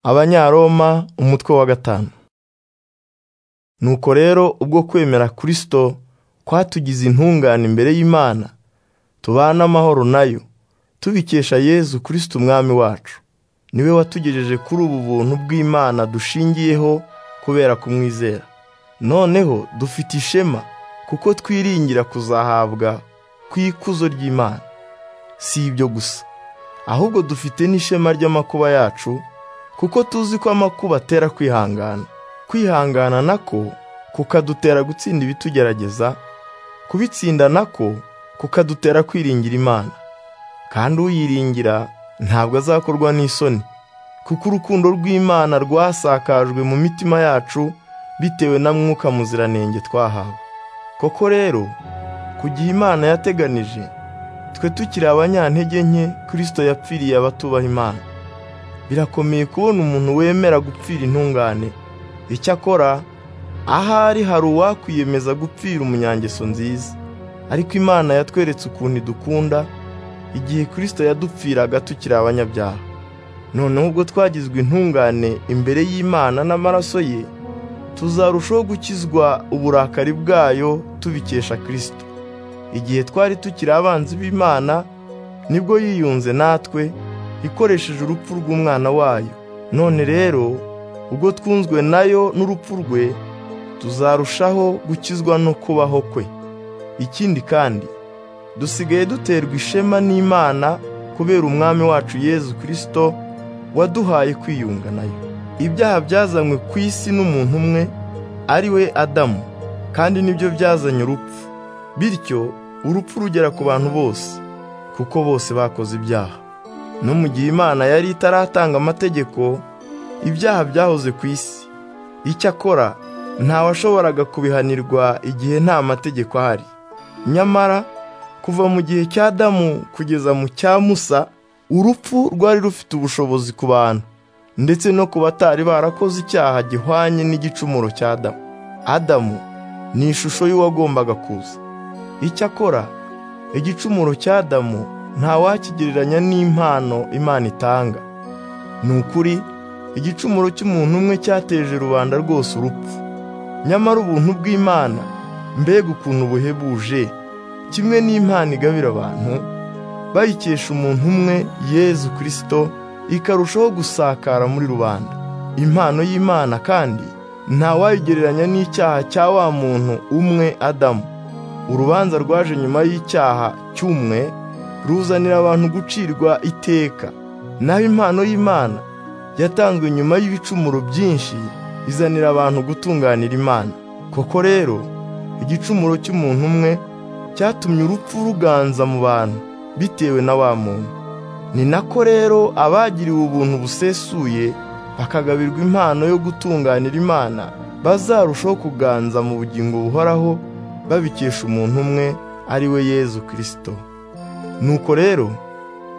Abanyaroma umutwe wa gatanu Nuko rero ubwo kwemera Kristo kwatugize intungane imbere y'Imana tubane amahoro nayo tubikesha Yezu Kristo umwami wacu niwe watugejeje kuri ubu buntu bw'Imana dushingiyeho kubera kumwizera noneho dufite ishema kuko twiringira kuzahabwa kw'ikuzo ry'Imana si ibyo gusa ahubwo dufite n'ishema ry'amakuba yacu kuko tuzi ko amakuba atera kwihangana kwihangana nako kukadutera gutsinda ibitugerageza kubitsinda nako kukadutera kwiringira imana kandi uyiringira ntabwo azakorwa n'isoni kuko urukundo rw'imana rwasakajwe mu mitima yacu bitewe na mwuka muziranenge twahawe koko rero ku gihe imana yateganije twe tukiri abanyantege nke kirisito yapfiriye abatubaha imana birakomeye kubona umuntu wemera gupfira intungane icyakora ahari hari uwakwiyemeza gupfira umunyangeso nziza ariko imana yatweretse ukuntu idukunda igihe kirisito yadupfiraga tukiri abanyabyaha noneho ubwo twagizwe intungane imbere y'imana n'amaraso ye tuzarushaho gukizwa uburakari bwayo tubikesha kirisito igihe twari tukiri abanzi b'imana nibwo yiyunze natwe ikoresheje urupfu rw'umwana wayo none rero ubwo twunzwe nayo n'urupfu rwe tuzarushaho gukizwa no kubaho kwe ikindi kandi dusigaye duterwa ishema n'imana kubera umwami wacu yezu kirisito waduhaye kwiyunga nayo ibyaha byazanywe ku isi n'umuntu umwe ari we adamu kandi nibyo byazanye urupfu bityo urupfu rugera ku bantu bose kuko bose bakoze ibyaha no mu gihe imana yari itaratanga amategeko ibyaha byahoze ku isi icyakora ntawashoboraga kubihanirwa igihe nta mategeko ahari nyamara kuva mu gihe cya damu kugeza mu cya musa urupfu rwari rufite ubushobozi ku bantu ndetse no ku batari barakoze icyaha gihwanye n'igicumuro cya adamu adamu ni ishusho y'uwagombaga kuza icyakora igicumuro cya adamu ntawakigereranya n'impano imana itanga ni ukuri igicumuro cy'umuntu umwe cyateje rubanda rwose urupfu nyamara ubuntu bw'imana mbega ukuntu buhebuje kimwe n'impano igabira abantu bayikesha umuntu umwe yezu kirisito ikarushaho gusakara muri rubanda impano y'imana kandi ntawayigereranya n'icyaha cya wa muntu umwe adamu urubanza rwaje nyuma y'icyaha cy'umwe ruzanira abantu gucirwa iteka naho impano y'imana yatanzwe nyuma y'ibicumuro byinshi izanira abantu gutunganira imana koko rero igicumuro cy'umuntu umwe cyatumye urupfu ruganza mu bantu bitewe na wa muntu ni nako rero abagiriwe ubuntu busesuye bakagabirwa impano yo gutunganira imana bazarushaho kuganza mu bugingo buhoraho babikesha umuntu umwe ari we yezu kirisito nuko rero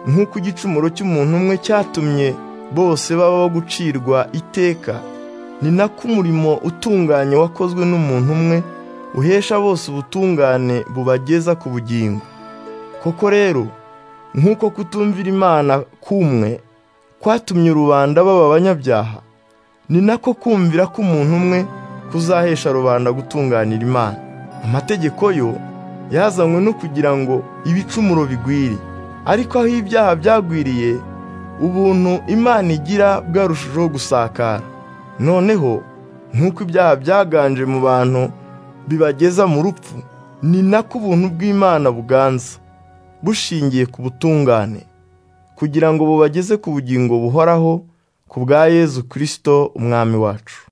nk'uko igicumuro cy'umuntu umwe cyatumye bose baba gucirwa iteka ni nako umurimo utunganye wakozwe n'umuntu umwe uhesha bose ubutungane bubageza ku bugingo koko rero nk'uko kutumvira imana kumwe kwatumye rubanda baba abanyabyaha ni nako kumvira k'umuntu umwe kuzahesha rubanda gutunganira imana amategeko yo yazanywe no kugira ngo ibicumuro bigwire ariko aho ibyaha byagwiriye ubuntu imana igira bwarushijeho gusakara noneho nk'uko ibyaha byaganje mu bantu bibageza mu rupfu ni nako ubuntu bw'imana buganza bushingiye ku butungane kugira ngo bubageze ku bugingo buhoraho ku bwa yezu kirisito umwami wacu